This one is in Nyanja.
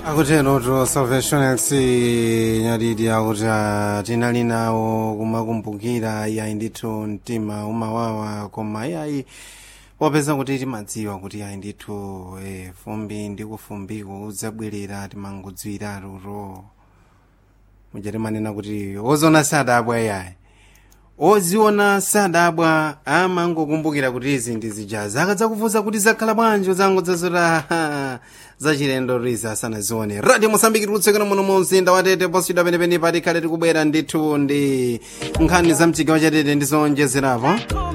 akutenoto salvation x nyadidi akuti ah, tinali nawo kumakumbukira iyayi ndithu mtima umawawa koma iyayi popeza kuti timadziwa kuti iyayi ndithu eh, fumbi ndi kufumbiko udzabwerera timangodziwira tuto muja manena kuti ozona sadabwa iyayi oziona sadabwa amangokumbukira kuti izi ndi zijazi akadzakufunsa kuti zakhala bwanji uzango dzazota zachilendo riza asanazione radio mosambiki tikutsekera muno mu mzinda wa tete posidwa penepene pati khale tikubwera ndithu ndi nkhani za mchigawo cha tete ndizonjezerapo